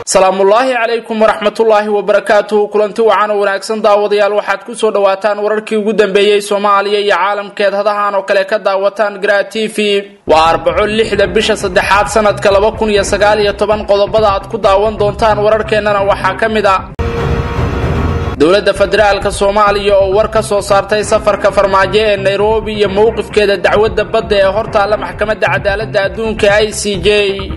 salaamullaahi calaykum waraxmatullaahi wabarakaatuhu kulanti wacan oo wanaagsan daawadayaal waxaad ku soo dhowaataan wararkii ugu dambeeyey soomaaliya iyo caalamkeed hadahan oo kale ka daawataan gra t v waa arbaco lixda bisha saddexaad sanadka laba kun iyo sagaal iyo toban qodobada aad ku daawan doontaan wararkeennana waxaa ka mid a dowladda federaalka soomaaliya oo war ka soo saartay safarka farmaajo ee nairobi iyo mowqifkeeda dacwadda badda ee hortaalla maxkamadda cadaaladda adduunka i c j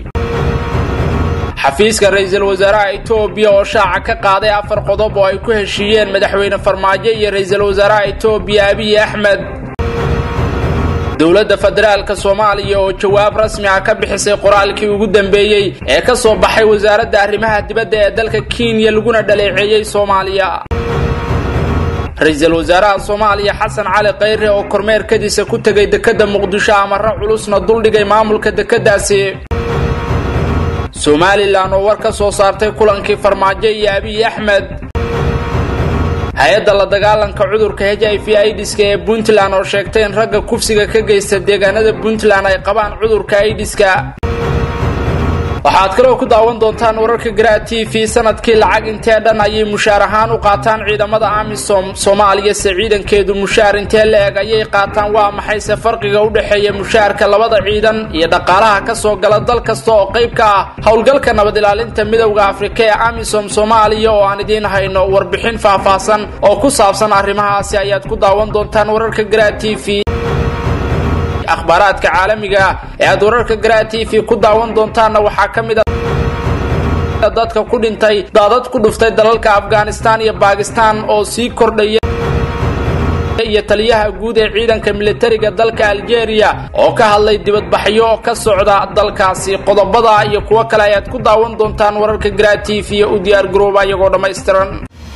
xafiiska ra-iisul wasaaraha etoobiya oo shaaca ka qaaday afar qodob oo ay ku heshiiyeen madaxweyne farmaajo iyo ra-iisul wasaaraha etoobiya abiy axmed dowladda federaalka soomaaliya oo jawaab rasmi ah ka bixisay qoraalkii ugu dambeeyey ee ka soo baxay wasaaradda arrimaha dibadda ee dalka kenya laguna dhaleeceeyey soomaaliya ra-iisul wasaaraha soomaaliya xasan cali khayre oo kormeerkadiisa ku tegay dekedda muqdisho amarro culusna duldhigay maamulka dekeddaasi somalilan oo war ka soo saartay kulankii farmaajo iyo abiy axmed hay-adda la dagaalanka cudurka h i v idiska ee puntland oo sheegtay in ragga kufsiga ka geysta deegaanada puntland ay qabaan cudurka idiska waxaad kaloo ku daawan doontaan wararka garaa t v sanadkii lacag intee dhan ayay mushaar ahaan u qaataan ciidamada amisom soomaaliya se ciidankeedu mushaar intee la eg ayay qaataan waa maxayse farqiga u dhexeeya mushaarka labada ciidan iyo dhaqaalaha ka soo gala dal kasta oo qayb ka ah howlgalka nabad ilaalinta midowda afrika ee amisom soomaaliya oo aan idiin hayno warbixin faahfaahsan oo ku saabsan arrimahaasi ayaad ku daawan doontaan wararka garaa t v akhbaaraadka caalamiga ah ee aad wararka garaa t v ku daawan doontaanna waxaa ka mid a dadka ku dhintay daadad ku dhuftay dalalka afghanistan iyo bakistan oo sii kordhaya iyo taliyaha guud ee ciidanka militariga dalka algeria oo ka hadlay dibadbaxyo ka socda dalkaasi qodobada iyo kuwo kale ayaad ku daawan doontaan wararka garaa t v u diyaar garooba iyagoo dhammaystiran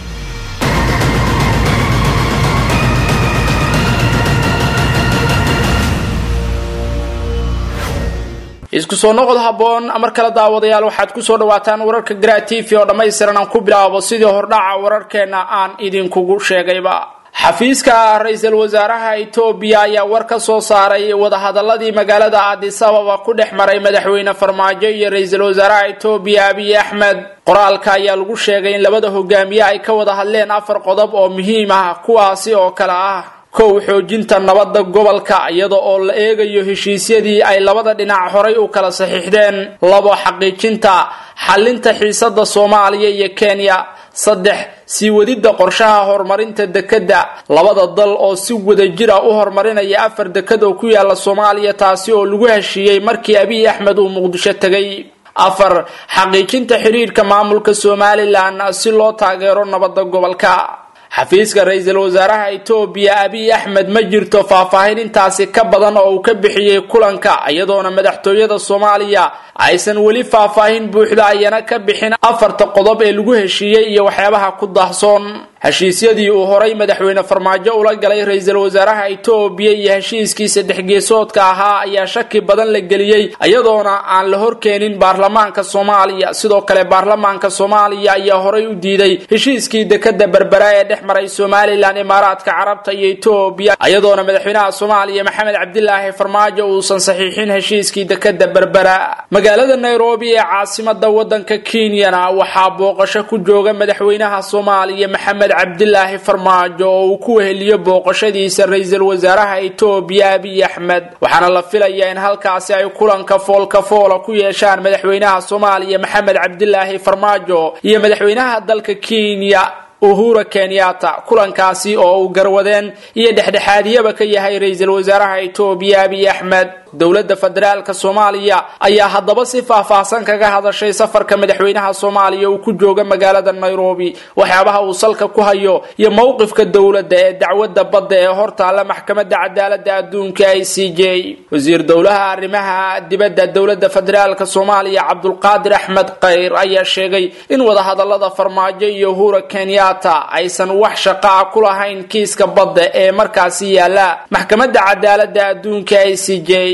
isku soo noqod habboon mar kale daawadayaal waxaad ku soo dhawaataan wararka garaa t v oo dhammaystiran aan ku bilaabo sidii hordhaca wararkeenna aan idinkugu sheegayba xafiiska ra-iisul wasaaraha etoobiya ayaa war ka soo saaray wadahadaladii magaalada addis ababa ku dhex maray madaxweyne farmaajo iyo ra-iisul wasaaraha etoobiya abiy axmed qoraalka ayaa lagu sheegay in labada hogaamiye ay ka wada hadleen afar qodob oo muhiim ah kuwaasi oo kale ah kow xoojinta nabadda gobolka iyada oo la eegayo heshiisyadii ay labada dhinac horay u kala saxiixdeen labo xaqiijinta xallinta xiisada soomaaliya iyo kenya saddex sii wadidda qorshaha horumarinta dekedda labada dal oo si wadajir ah u horumarinaya afar deked oo ku yaala soomaaliya taasi oo lagu heshiiyey markii abiy axmed uu muqdisho tegay afar xaqiijinta xiriirka maamulka somalilan si loo taageero nabadda gobolka xafiiska ra-iisul wasaaraha etoobiya abiy axmed ma jirto faahfaahin intaasi ka badan oo uu ka bixiyey kulanka iyadoona madaxtooyada soomaaliya aysan weli faahfaahin buuxda ayana ka bixin afarta qodob ee lagu heshiiyey iyo waxyaabaha ku daahsoon heshiisyadii uu horay madaxweyne farmaajo ula galay ra-iisul wasaaraha etoobiya iyo heshiiskii saddex geesoodka ahaa ayaa shaki badan la geliyey iyadoona aan la horkeenin baarlamaanka soomaaliya sidoo kale baarlamaanka soomaaliya ayaa horay u diiday heshiiskii dekeda berbera ee dhex maray somalilan imaaraadka carabta iyo etoobiya iyadoona madaxweynaha soomaaliya maxamed cabdilaahi farmaajo uusan saxiixin heshiiskii dekeda berbera magaalada nairobi ee caasimada wadanka kenyana waxaa booqasho ku jooga madaxweynaha soomaaliya maxamed cabdilaahi farmaajo oo uu ku weheliyo booqashadiisa ra-iisul wasaaraha etoobiya abiy axmed waxaana la filayaa in halkaasi ay kulanka foolka foola ku yeeshaan madaxweynaha soomaaliya maxamed cabdilaahi farmaajo iyo madaxweynaha dalka kenya uhura kenyatta kulankaasi oo uu garwadeen iyo dhexdhexaadiyaba ka yahay ra-iisul wasaaraha etoobiya abiy axmed dowladda federaalka soomaaliya ayaa haddaba si faahfaahsan kaga hadashay safarka madaxweynaha soomaaliya uu ku jooga magaalada nairobi waxyaabaha uu salka ku hayo iyo mowqifka dowladda ee dacwadda badda ee hortaalla maxkamadda cadaaladda adduunka i c j wasiir dowlaha arrimaha dibadda dowladda federaalka soomaaliya cabdulqaadir axmed khayr ayaa sheegay in wadahadalada farmaajo iyo uhura kenyatta aysan wax shaqaa ku lahayn kiiska badda ee markaasi yaala maxkamadda cadaaladda adduunka i c j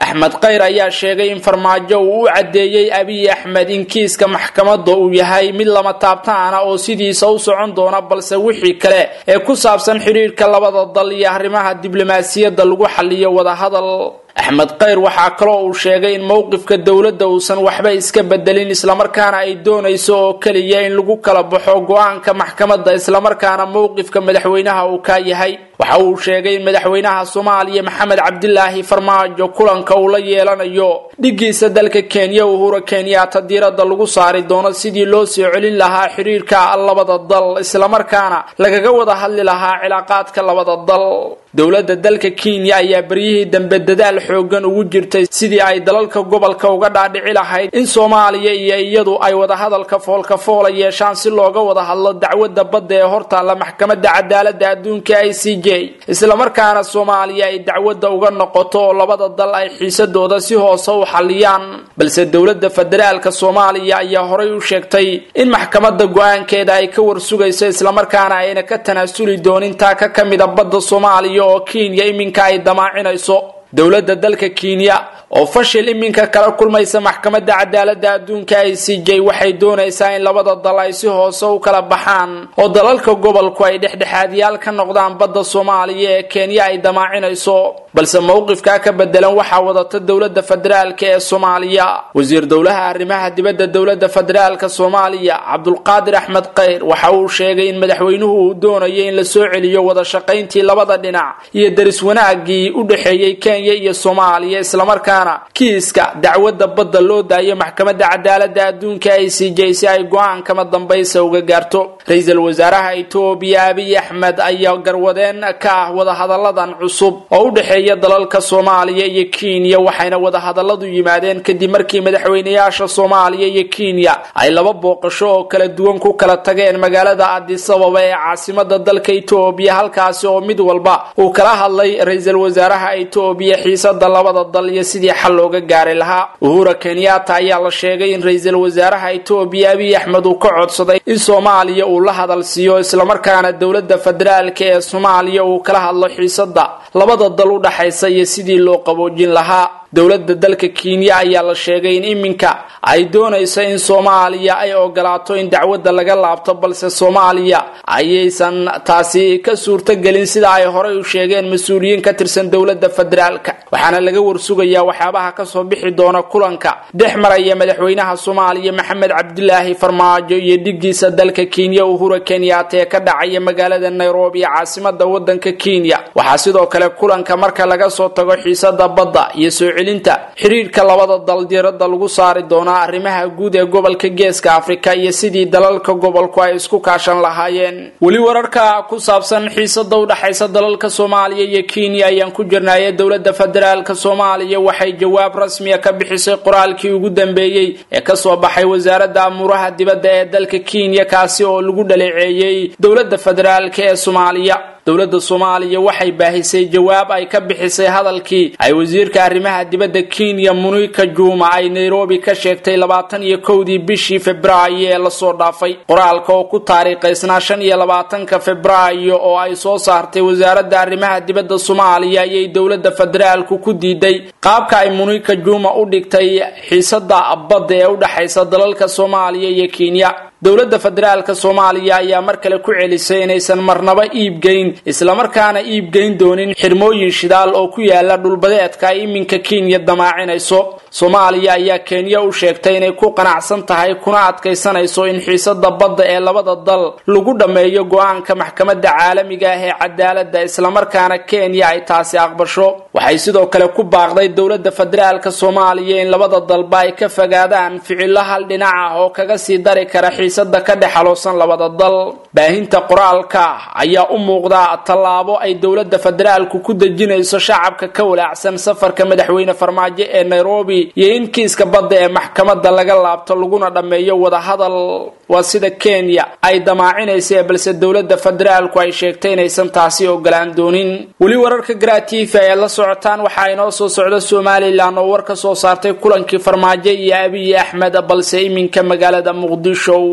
axmed khayr ayaa sheegay in farmaajo uu u caddeeyey abiy axmed in kiiska maxkamadda uu yahay mid lama taabtaana oo sidiisa u socon doona balse wixii kale ee ku saabsan xidhiirka labada dal iyo arrimaha diblomaasiyadda lagu xaliyo wadahadal axmed khayr waxaa kaloo uu sheegay in mowqifka dowladda uusan waxba iska bedelin islamarkaana ay doonayso oo keliya in lagu kala baxo go-aanka maxkamadda islamarkaana mowqifka madaxweynaha uu ka yahay waxa uu sheegay in madaxweynaha soomaaliya maxamed cabdilaahi farmaajo kulanka uu la yeelanayo dhigiisa dalka kenya uhura kenyaata diiradda lagu saari doono sidii loo soo celin lahaa xidhiirka labada dal islamarkaana lagaga wada hadli lahaa cilaaqaadka labada dal dowladda dalka kenya ayaa beryihii dambe dadaal xoogan ugu jirtay sidii ay dalalka gobolka uga dhaadhici lahayd in soomaaliya iyo iyadu ay wadahadalka foolkafoola yeeshaan si looga wada hadlo dacwadda badda ee hortaalla maxkamadda cadaaladda adduunka i c j islamarkaana soomaaliya ay dacwadda uga noqoto oo labada dal ay xiisadooda si hoose u xalliyaan balse dowladda federaalka soomaaliya ayaa horay u sheegtay in maxkamadda go-aankeeda ay ka warsugayso islamarkaana ayna ka tanaasuli doonin taa ka ka mida badda soomaaliya oo kenya iminka ay damaacinayso dowladda dalka kenya oo fashil iminka kala kulmaysa maxkamadda cadaaladda adduunka i c j waxay doonaysaa in labada dal ay si hoose u kala baxaan oo dalalka gobolku ay dhexdhexaadyaal ka noqdaan badda soomaaliya ee kenya ay damaacinayso balse mowqifkaa ka bedelan waxaa wadata dowladda federaalka ee soomaaliya wasiir dowlaha arrimaha dibadda dowladda federaalka soomaaliya cabdulqaadir axmed khayr waxa uu sheegay in madaxweynuhu uu doonayo in la soo celiyo wada shaqayntii labada dhinac iyo deris wanaagii u dhexeeyey kenya iyo soomaaliya islamarkaana kiiska dacwadda badda loo daayo maxkamadda cadaaladda adduunka i c j si ay go-aan kama dambaysa uga gaarto ra-iisul wasaaraha itoobiya abiy axmed ayaa garwadeen ka ah wadahadalladan cusub oo u dhexeeya dalalka soomaaliya iyo kenya waxayna wadahadalladu yimaadeen kadib markii madaxweynayaasha soomaaliya iyo kenya ay laba booqasho oo kala duwan ku kala tageen magaalada adisababa ee caasimada dalka itoobiya halkaasi oo mid walba uu kala hadlay ra-iisul wasaaraha itoobiya xiisada labada dal iyo sidii xal looga gaari lahaa uhura kenyatta ayaa la sheegay in ra-iisul wasaaraha itoobiya abiy axmed uu ka codsaday in soomaaliya uu la hadal siiyo islamarkaana dowladda federaalka ee soomaaliya uu kala hadlo xiisada labada dal u dhaxaysa iyo sidii loo qaboojin lahaa dowladda dalka kenya ayaa la sheegay in iminka ay doonayso in soomaaliya ay ogolaato in dacwadda laga laabto balse soomaaliya ayaysan taasi ka suurtogelin sida ay horey u sheegeen mas-uuliyiin ka tirsan dowladda federaalka waxaana laga warsugayaa waxyaabaha kasoo bixi doona kulanka dhex maraya madaxweynaha soomaaliya maxamed cabdilaahi farmaajo iyo dhigiisa dalka kenya uhura kenyatta ee ka dhacaya magaalada nairobi caasimada wadanka kenya waxaa sidoo kale kulanka marka laga soo tago xiisada badda iyo soo celinta xiriirka labada dal diiradda lagu saari doonaa arrimaha guud ee gobolka geeska afrika iyo sidii dalalka gobolku ay isku kaashan lahaayeen weli wararka ku saabsan xiisada u dhaxaysa dalalka soomaaliya iyo kenya ayaan ku jirnaaye dowladda federaalka soomaaliya waxay jawaab rasmiya ka bixisay qoraalkii ugu dambeeyey ee kasoo baxay wasaaradda amuuraha dibadda ee dalka kenya kaasi oo lagu dhaleeceeyey dowladda federaalka ee soomaaliya dowladda soomaaliya waxay baahisay jawaab ay ka bixisay hadalkii ay wasiirka arrimaha dibadda kenya munika juma ay nairobi ka sheegtay labaatan iyo kowdii bishii februaayo ee lasoo dhaafay qoraalka oo ku taariikhaysnaa shan iyo labaatanka februaayo oo ay soo saartay wasaaradda arrimaha dibadda soomaaliya ayay dowladda federaalku ku diiday qaabka ay munika juma u dhigtay xiisada badda ee u dhexaysa dalalka soomaaliya iyo kenya dowladda federaalka soomaaliya ayaa mar kale ku celisay inaysan marnaba iibgeyn islamarkaana iibgeyn doonin xirmooyin shidaal oo ku yaala dhulbadeedka ay iminka kenya damaacinayso soomaaliya ayaa kenya u sheegtay inay ku qanacsan tahay kuna adkaysanayso in xiisada badda ee labada dal lagu dhammeeyo go-aanka maxkamadda caalamiga ah ee cadaaladda islamarkaana kenya ay taasi aqbasho waxay sidoo kale ku baaqday dowladda federaalka soomaaliya in labada dalba ay ka fogaadaan ficilo hal dhinac ah oo kaga sii dari kara xiisada ka dhex haloosan labada dal baahinta qoraalka ayaa u muuqda tallaabo ay dowladda federaalku ku dejinayso shacabka ka walaacsan safarka madaxweyne farmaajo ee nairobi iyo in kiiska badda ee maxkamadda laga laabto laguna dhammeeyo wadahadal waa sida kenya ay damaacinaysa balse dowladda federaalku ay sheegtay inaysan taasi ogolaan doonin weli wararka gratifa ee la socotaan waxaa inoo soo socda somalilan oo war ka soo saartay kulankii farmaajo iyo abiy axmed balse iminka magaalada muqdisho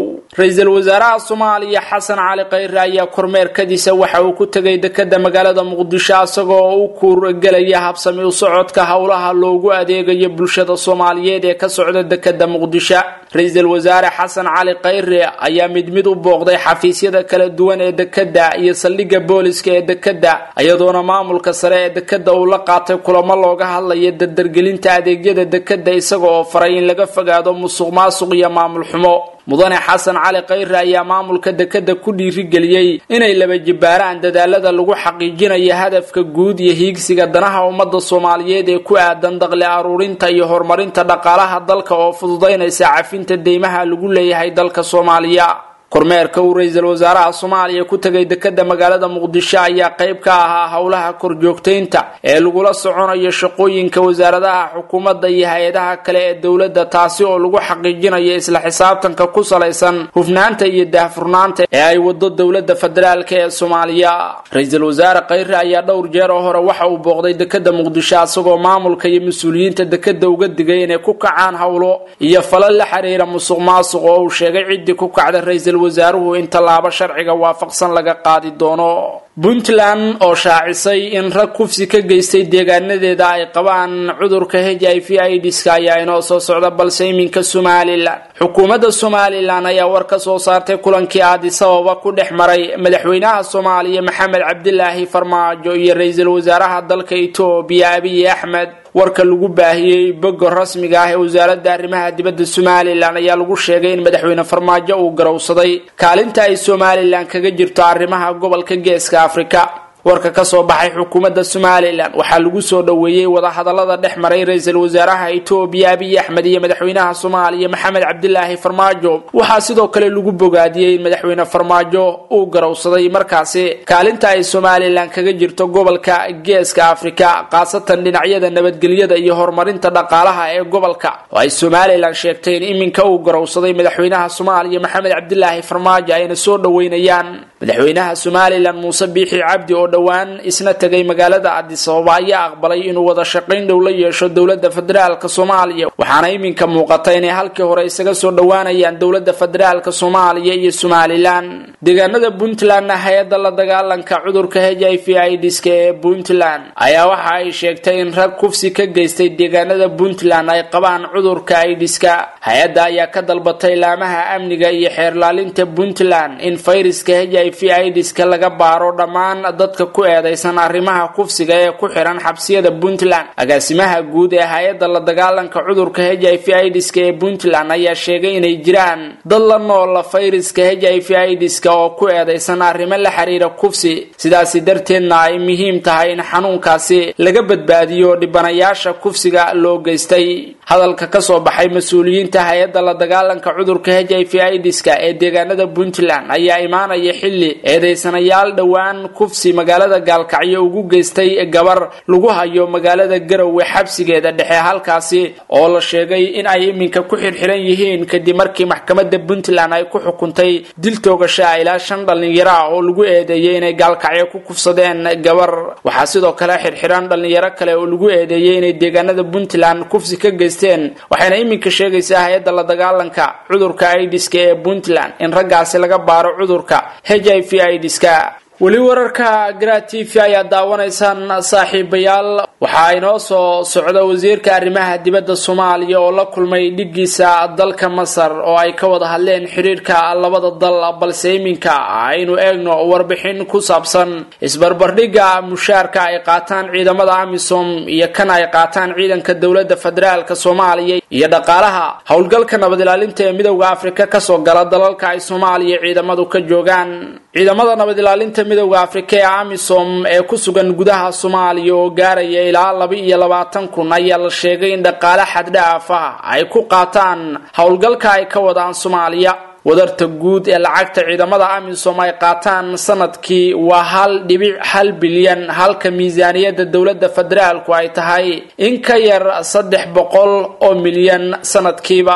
ra-iisul wasaaraha soomaaliya xasan cali khayre ayaa kormeerkadiisa waxa uu ku tegay dekeda magaalada muqdisho isagoo u kuurgelaya habsami u socodka howlaha loogu adeegayo bulshada soomaaliyeed ee ka socda dekeda muqdisho ra-iisul wasaare xasan cali khayre ayaa mid mid u booqday xafiisyada kala duwan ee dekeda iyo saldhigga booliska ee dekeda iyadoona maamulka sare ee dekeda uu la qaatay kulamo looga hadlaya dardargelinta adeegyada dekeda isaga oo faray in laga fogaado musuq maasuq iyo maamul xumo mudane xasan cali khayre ayaa maamulka dekeda ku dhiirigeliyey inay laba jibbaaraan dadaalada lagu xaqiijinayo hadafka guud iyo hiigsiga danaha ummadda soomaaliyeed ee ku aadan daqli aruurinta iyo horumarinta dhaqaalaha dalka oo fududaynaysa cafinta deymaha lagu leeyahay dalka soomaaliya kormeerka uu ra-iisul wasaaraha soomaaliya ku tegay dekeda magaalada muqdisho ayaa qayb ka ahaa howlaha korjoogtaynta ee lagula soconayo shaqooyinka wasaaradaha xukuumadda iyo hay-adaha kale ee dowladda taasi oo lagu xaqiijinayo isla xisaabtanka ku salaysan hufnaanta iyo daahfurnaanta ee ay wado dowladda federaalk ee soomaaliya ra-iisul wasaare khayre ayaa dhowr jeer oo hore waxa uu booqday dekeda muqdisho isagoo maamulka iyo mas-uuliyiinta dekeda uga digay inay ku kacaan howlo iyo falal la xiriira musuq maasuq oo uu sheegay ciddii ku kacda ra-iisul wasaaruhu in tallaabo sharciga waafaqsan laga qaadi doono puntland oo shaacisay in rag kufsi ka geystay deegaanadeeda ay qabaan cudurka h i v idska ayaa inoo soo socda balse iminka somalilan xukuumadda somalilan ayaa war ka soo saartay kulankii aadisababa ku dhex maray madaxweynaha soomaaliya maxamed cabdilaahi farmaajo iyo ra-iisul wasaaraha dalka etoobiya abiy axmed warka lagu baahiyey boga rasmiga ah ee wasaaradda arrimaha dibadda somalilan ayaa lagu sheegay in madaxweyne farmaajo uu garowsaday kaalinta ay somalilan kaga jirto arrimaha gobolka geeska afrika warka ka soo baxay xukuumadda somalilan waxaa lagu soo dhoweeyey wadahadallada dhex maray ra-iisul wasaaraha etoobiya abiy axmed iyo madaxweynaha soomaaliya maxamed cabdilaahi farmaajo waxaa sidoo kale lagu bogaadiyey in madaxweyne farmaajo uu garowsaday markaasi kaalinta ay somalilan kaga jirto gobolka geeska afrika khaasatan dhinacyada nabadgelyada iyo horumarinta dhaqaalaha ee gobolka oo ay somalilan sheegtay in iminka uu garowsaday madaxweynaha soomaaliya maxamed cabdilaahi farmaajo ayna soo dhoweynayaan madaxweynaha somalilan muuse biixi cabdi oo dhowaan isna tegay magaalada adisababa ayaa aqbalay inuu wada shaqayn dhow la yeesho dowladda federaalka soomaaliya waxaana iminka muuqata inay halkii hore isaga soo dhowaanayaan dowladda federaalka soomaaliya iyo somalilan deegaanada puntlandna hay-adda la dagaalanka cudurka h i v idska ee puntland ayaa waxa ay sheegtay in rag kufsi ka geystay deegaanada puntland ay qabaan cudurka idiska hay-adda ayaa ka dalbatay laamaha amniga iyo xeerlaalinta puntland in fayraska h i v idiska laga baaro dhammaan dadka ku eedaysan arrimaha kufsiga ee ku xihan xabsiyada puntland agaasimaha guud ee hay-adda la dagaalanka cudurka h i v idska ee puntland ayaa sheegay inay jiraan dad la noola fayraska h i v idska oo ku eedaysan arrimo la xiriira kufsi sidaasi darteedna ay muhiim tahay in xanuunkaasi laga badbaadiyo dhibanayaasha kufsiga loo geystay hadalka kasoo baxay mas-uuliyiinta hay-adda la dagaalanka cudurka h i v idska ee deegaanada puntland ayaa imaanaya xilli eedaysanayaal dhowaan kufsi magaalada gaalkacyo ugu geystay gabar lagu hayo magaalada garowe xabsigeeda dhexe halkaasi oo la sheegay in ay iminka ku xirxiran yihiin kadib markii maxkamadda puntland ay ku xukuntay dil toogasha ilaa shan dhallinyaro ah oo lagu eedeeyey inay gaalkacyo ku kufsadeen gabar waxaa sidoo kale xirxiran dhallinyaro kale oo lagu eedeeyey inay deegaanada puntland kufsi ka geysteen waxayna iminka sheegaysaa hay-adda la dagaalanka cudurka idiska ee puntland in raggaasi laga baaro cudurka h i v idiska weli wararka garaa t v ayaa daawanaysaan saaxiibayaal waxaa inoo soo socda wasiirka arrimaha dibadda soomaaliya oo la kulmay dhigiisa dalka masar oo ay ka wada hadleen xiriirka labada dal balse iminka aynu eegno warbixin ku saabsan isbarbardhigga mushaarka ay qaataan ciidamada amisom iyo kan ay qaataan ciidanka dowladda federaalk soomaaliya iyo dhaqaalaha howlgalka nabad ilaalinta ee midowda afrika kasoo gala dalalka ay soomaaliya ciidamadu ka joogaan ciidamada nabad ilaalinta midowda afrika ee amisom ee ku sugan gudaha soomaaliya oo gaaraya ilaa laba iyo labaatan kun ayaa la sheegay in dhaqaale xaddhaaf ah ay ku qaataan howlgalka ay ka wadaan soomaaliya wadarta guud ee lacagta ciidamada amisom ay qaataan sanadkii waa hal dhibic hal bilyan halka miisaaniyadda dowladda federaalku ay tahay in ka yar saddex boqol oo milyan sanadkiiba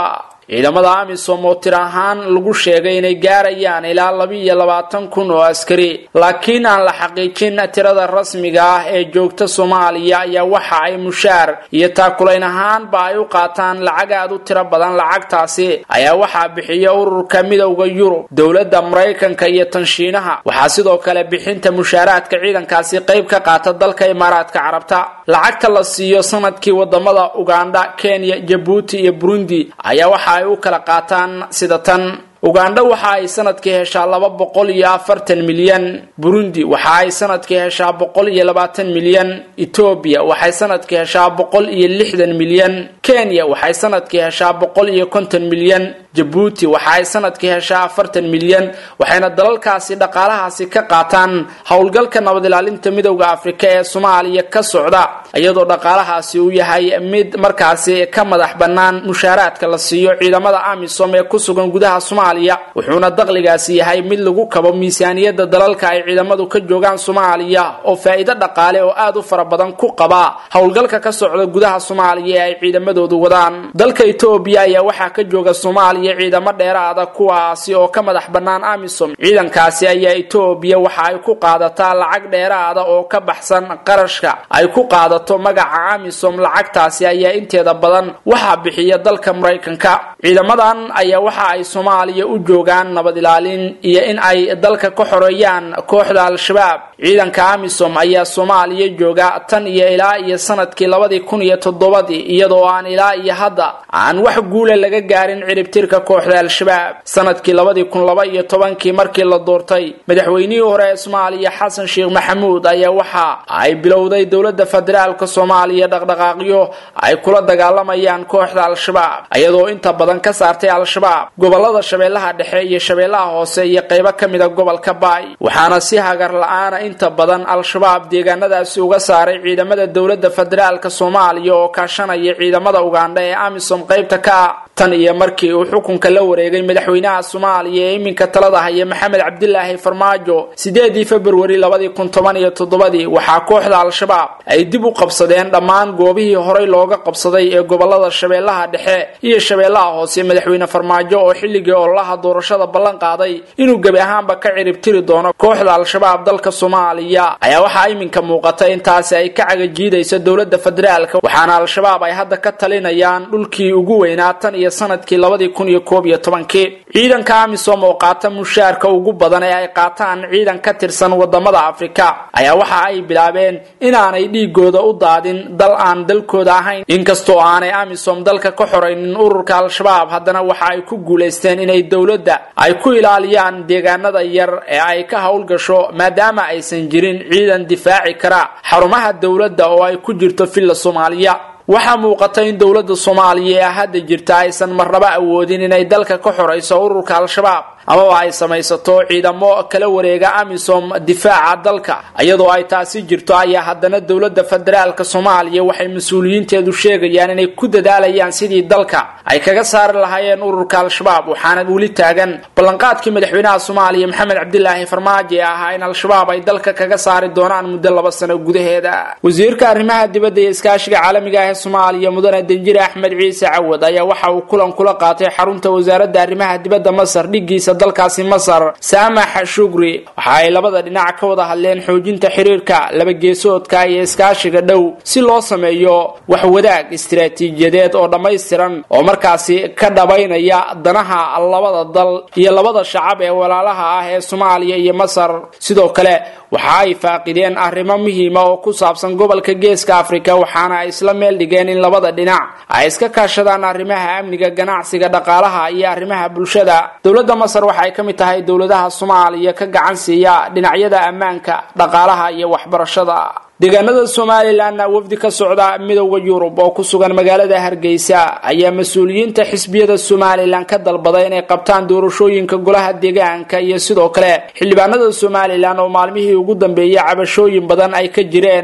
ciidamada amisom oo tir ahaan lagu sheegay inay gaarayaan ilaa laba-iyo labaatan kun oo askari laakiin aan la xaqiijin tirada rasmiga ah ee joogta soomaaliya ayaa waxa ay mushaar iyo taakulayn ahaanba ay u qaataan lacag aad u tiro badan lacagtaasi ayaa waxaa bixiya ururka midowda yurub dowladda maraykanka iyo tanshiinaha waxaa sidoo kale bixinta mushaaraadka ciidankaasi qayb ka qaata dalka imaaraadka carabta lacagta la siiyo sanadkii wadamada ugandha kenya jabuuti iyo burundi ayaa waxa ay u kala qaataan sida tan ugandha waxa ay sanadkii heshaa laba boqol iyo afartan milyan burundi waxa ay sanadkii heshaa boqol iyo labaatan milyan etoobiya waxay sanadkii heshaa boqol iyo lixdan milyan kenya waxay sanadkii heshaa boqol iyo konton milyan jabuuti waxa ay sanadkii heshaa afartan milyan waxayna dalalkaasi dhaqaalahaasi ka qaataan howlgalka nabad ilaalinta midowda afrika ee soomaaliya ka socda iyadoo dhaqaalahaasi uu yahay mid markaasi ka madax bannaan mushaaraadka la siiyo ciidamada amisom ee ku sugan gudaha soomaaliya wuxuuna daqligaasi yahay mid lagu kabo miisaaniyadda dalalka ay ciidamadu ka joogaan soomaaliya oo faa'iido dhaqaale oo aad u fara badan ku qaba howlgalka ka socda gudaha soomaaliya ee ay ciidamadoodu wadaan dalka etoobiya ayaa waxaa ka jooga soomaaliya ciidamo dheeraada kuwaasi oo ka madax bannaan amisom ciidankaasi ayaa etoobiya waxa ay ku qaadataa lacag dheeraada oo ka baxsan qarashka ay ku qaadato magaca amisom lacagtaasi ayaa inteeda badan waxaa bixiya dalka maraykanka ciidamadan ayaa waxa ay soomaaliya u joogaan nabad ilaalin iyo in ay dalka ka xoreeyaan kooxda al-shabaab ciidanka amisom ayaa soomaaliya jooga tan iyo ilaa iyo sanadkii labadii kun iyo toddobadii iyadoo aan ilaa iyo hadda aan wax guula laga gaarin ciribtirka kooxda al-shabaab sanadkii labadii kun laba iyo tobankii markii la doortay madaxweynihii hore ee soomaaliya xasan sheekh maxamuud ayaa waxa ay bilowday dowladda federaalka soomaaliya dhaqdhaqaaqyo ay kula dagaalamayaan kooxda al-shabaab iyadoo inta badan ka saartay al-shabaab gobolada shabeellaha dhexe iyo shabeellaha hoose iyo qaybo ka mida gobolka baay waxaana si hagar la-aana inta badan al-shabaab deegaanadaasi uga saaray ciidamada dowladda federaalka soomaaliya oo kaashanaya ciidamada ugandha ee amisom qaybta ka ah tan iyo markii uu xukunka la wareegay madaxweynaha soomaaliya ee iminka talada haya maxamed cabdilaahi farmaajo sideedii februari labadii kun toban iyo toddobadii waxaa kooxda al-shabaab ay dib u qabsadeen dhammaan goobihii horey looga qabsaday ee gobolada shabeellaha dhexe iyo shabeellaha hoose madaxweyne farmaajo oo xilligii ololaha doorashada ballan qaaday inuu gebi ahaanba ka ciribtiri doono kooxda al-shabaab dalka soomaaliya ayaa waxaa iminka muuqata intaasi ay ka cagajiidayso dowladda federaalka waxaana al-shabaab ay hadda ka talinayaan dhulkii ugu weynaa tan iyo sanadkii labadii kun iyo koob iyo tobankii ciidanka amisom oo qaata mushaarka ugu badan ee ay qaataan ciidan ka tirsan wadamada afrika ayaa waxa ay bilaabeen inaanay dhiigooda u daadin dal aan dalkooda ahayn inkastoo aanay amisom dalka ka xoraynin ururka al-shabaab haddana waxa ay ku guulaysteen inay dowladda ay ku ilaaliyaan deegaanada yar ee ay ka howlgasho maadaama aysan jirin ciidan difaaci kara xarumaha dowladda oo ay ku jirto villa soomaaliya waxaa muuqata in dowladda soomaaliya ee hadda jirta aysan marnaba awoodin inay dalka ka xorayso ururka al-shabaab amaba ay samaysato ciidamo kala wareega amisom difaaca dalka iyadoo ay taasi jirto ayaa haddana dowladda federaalka soomaaliya waxay mas-uuliyiinteedu sheegayaan inay ku dadaalayaan sidii dalka ay kaga saari lahaayeen ururka al-shabaab waxaana weli taagan ballanqaadkii madaxweynaha soomaaliya maxamed cabdilaahi farmaajo ee ahaa in al-shabaab ay dalka kaga saari doonaan muddo laba sano gudaheeda wasiirka arrimaha dibadda iyo iskaashiga caalamiga ah ee soomaaliya mudane danjire axmed ciise cawad ayaa waxa uu kulan kula qaatay xarunta wasaaradda arrimaha dibadda masar dhigiisa dalkaasi masar saamax shugri waxa ay labada dhinac ka wada hadleen xoojinta xiriirka labageesoodka iyo iskaashiga dhow si loo sameeyo wax wadaag istiraatiijiyadeed oo dhammaystiran oo markaasi ka dhabaynaya danaha labada dal iyo labada shacab ee walaalaha ah ee soomaaliya iyo masar sidoo kale waxa ay faaqideen arrimo muhiima oo ku saabsan gobolka geeska afrika waxaana ay isla meel dhigeen in labada dhinac ay iska kaashadaan arrimaha amniga ganacsiga dhaqaalaha iyo arrimaha bulshada dowladda masar waxa ay ka mid tahay dowladaha soomaaliya ka gacan siiya dhinacyada ammaanka dhaqaalaha iyo waxbarashada deegaanada somalilanna wafdi ka socda midowda yurub oo ku sugan magaalada hargeysa ayaa mas-uuliyiinta xisbiyada somalilan ka dalbaday inay qabtaan doorashooyinka golaha deegaanka iyo sidoo kale xildhibaanada somalilan oo maalmihii ugu dambeeyay cabashooyin badan ay ka jireen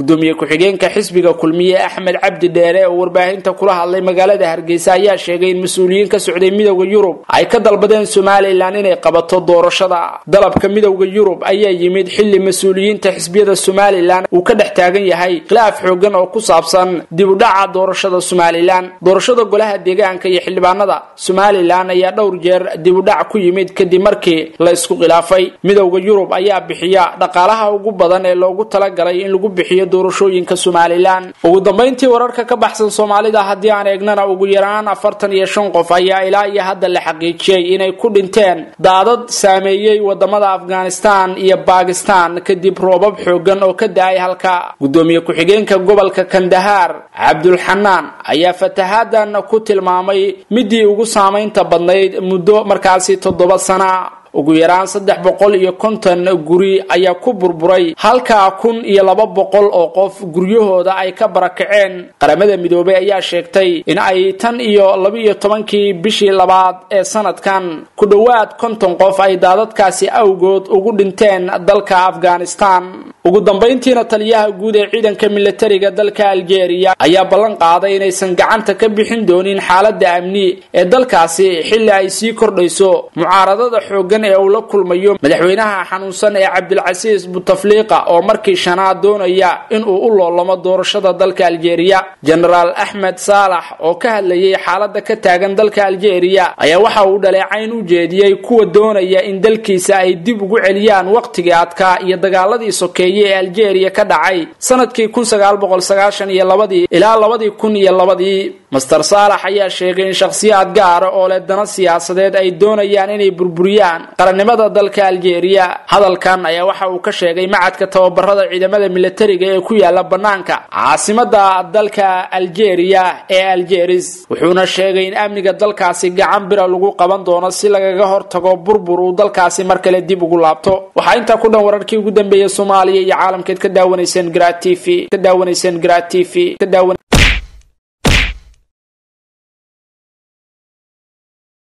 gudoomiye ku-xigeenka xisbiga kulmiye axmed cabdi dheere oo warbaahinta kula hadlay magaalada hargeysa ayaa sheegay in mas-uuliyiin ka socday midowda yurub ay ka dalbadeen somalilan inay qabato doorashada dalabka midowda yurub ayaa yimid xili mas-uuliyiinta xisbiyada somalilan uu ka dhex taagan yahay khilaaf xoogan oo ku saabsan dib u dhaca doorashada somalilan doorashada golaha deegaanka iyo xildhibaanada somalilan ayaa dhowr jeer dib u dhac ku yimid kadib markii la isku khilaafay midowda yurub ayaa bixiya dhaqaalaha ugu badan ee loogu talagalay in lagu bixiyo doorashooyinka somalilan ugu dambayntii wararka ka baxsan soomaalida haddii aan eegnana ugu yaraan afartan iyo shan qof ayaa ilaa iyo hadda la xaqiijiyey inay ku dhinteen daadad saameeyey wadamada afghanistan iyo bakistan kadib roobab xoogan oo ka da-ay halka gudoomiye ku-xigeenka gobolka kandahaar cabdulxanaan ayaa fatahadan ku tilmaamay midii ugu saamaynta badnayd muddo markaasi toddoba sana ugu yaraan saddex boqol iyo konton guri ayaa ku burburay halkaa kun iyo laba boqol oo qof guryahooda ay ka barakaceen qaramada midoobay ayaa sheegtay in ay tan iyo laba-iyo tobankii bishii labaad ee sanadkan ku dhowaad konton qof ay daadadkaasi awgood ugu dhinteen dalka afghanistan ugu dambayntiina taliyaha guud ee ciidanka milatariga dalka aljeeriya ayaa ballan qaaday inaysan gacanta ka bixin doonin xaaladda amni ee dalkaasi xilli ay sii kordhayso mucaaradada xoogan ee uu la kulmayo madaxweynaha xanuunsan ee cabdilcasiis butafliiqa oo markii shanaad doonaya inuu u loolamo doorashada dalka aljeeriya jenaraal axmed saalax oo ka hadlayay xaaladda ka taagan dalka aljeeriya ayaa waxa uu dhaleecayn u jeediyey kuwa doonaya in dalkiisa ay dib ugu celiyaan wakhtigii adkaa iyo dagaaladii sokeeye ee aljeeriya ka dhacay sanadkii kun sagaal boqol sagaashan iyo labadii ilaa labadii kun iyo labadii master saalax ayaa sheegay in shakhsiyaad gaara oo leh dana siyaasadeed ay doonayaan inay burburiyaan qarannimada dalka aljeeriya hadalkan ayaa waxa uu ka sheegay macadka tababarada ciidamada milatariga ee ku yaala bannaanka caasimada dalka aljeeriya ee aljeris wuxuuna sheegay in amniga dalkaasi gacan bira lagu qaban doono si lagaga hortago burbur uu dalkaasi mar kale dib ugu laabto waxaa intaa ku dhan wararkii ugu dambeeyay soomaaliya iyo caalamkeed ka daawanayseen gra t v ka daawanayseen gra t v